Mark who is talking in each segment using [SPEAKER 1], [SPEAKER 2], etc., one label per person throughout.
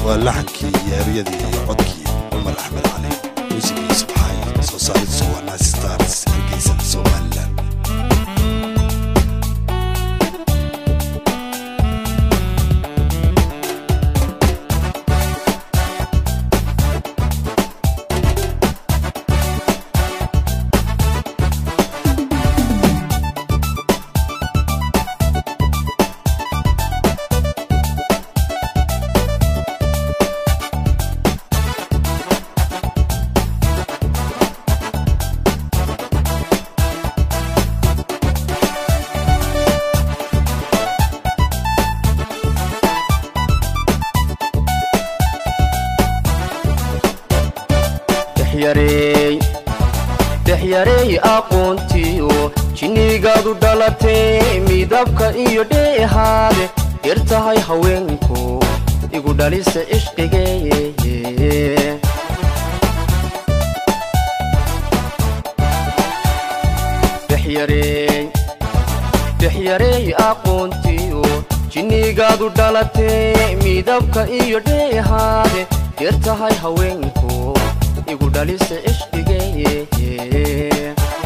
[SPEAKER 1] waa laxankii iyo eryadii iyo codkii cumar axmed cali muusigiisa waxay soo saaridiisu waa naasi stars hargeysa somalilan
[SPEAKER 2] dhexyareey aqoontiyo jinnigaadu dhalatay midabka iyo dheehaade yar tahay haweenku igu dhalisa ishqigee dhexyareey aqoontiyo jinnigaadu dhalatay midabka iyo dheehaade yar tahay haweenku igu dhalisa ishqigee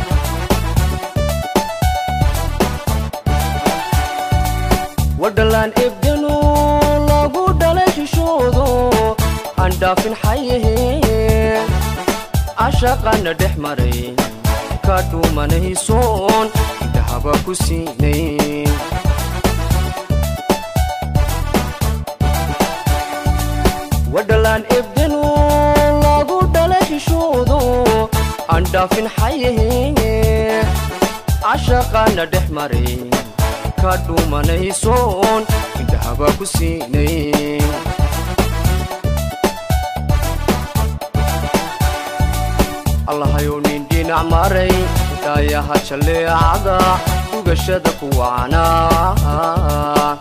[SPEAKER 2] wadhalaan ebdanu lagu dhalay xishoodo aan dhaafin xayahee cashaqana dhex maray ka dhuumanaysoon dahaba ku siinay wadhalaan ebdanu lagu dhalay xishoodo aan dhaafin xayahee cashaqana dhex maray ka dhuumanaysoon indhahaba ku siinay allahayow nin dhinac maray daayaha jalleecada dugashada ku wacnaa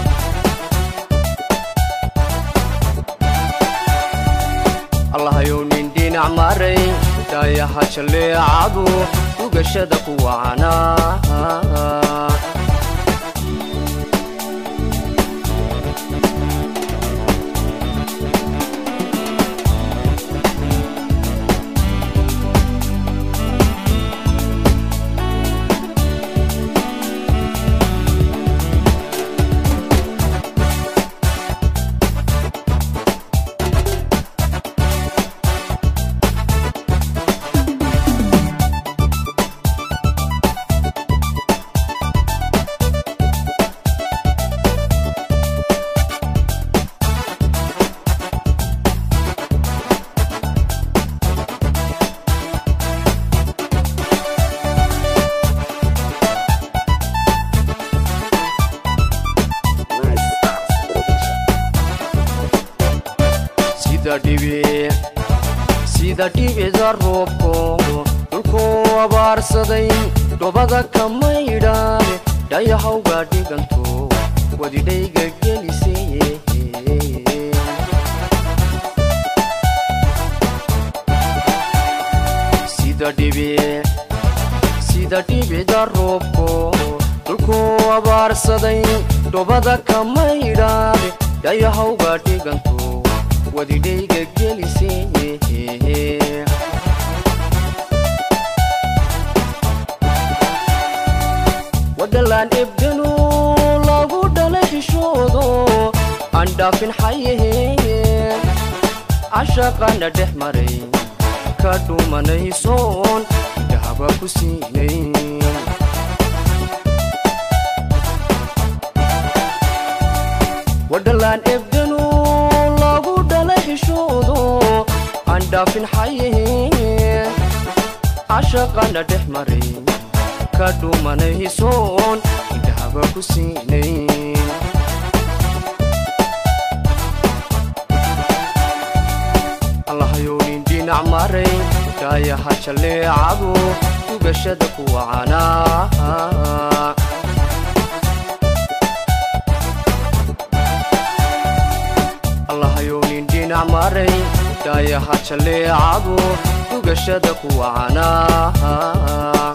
[SPEAKER 2] allahayow nin dhinac maray daayaha jalleecadu dugashada ku wacnaa sida dhibida roobko dhulkuu abaarsaday dhobada ka maydhaane dhayahawga dhiganto wadidhayga gelisay sida dhibida roobko dhulkuu abaarsaday dhobada ka maydhaane dhayahawga dhiganto wadidhayga gelisay wadhalaan ebdanu lagu dhalay xishoodo aan dhaafin xayahee cashaqana dhex maray ka dhuumanaysoon dahaba ku siinay wadhalaan ebdanu lagu dhalay xishoodo aan dhaafin xayahee cashaqana dhex maray ka dhuumanaysoon indhahaba ku siinay allahayow nin dhinac maray daayaha jalleecadu dugashada ku wacanaa allahayow nin dhinac maray daayaha jalleecadu dugashada ku wacanaa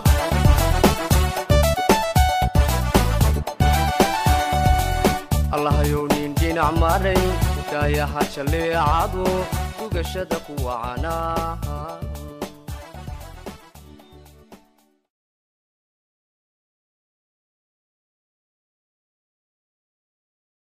[SPEAKER 2] allahayow nin dhinac maray dhaayaha jalleecadu dhugashada ku wacana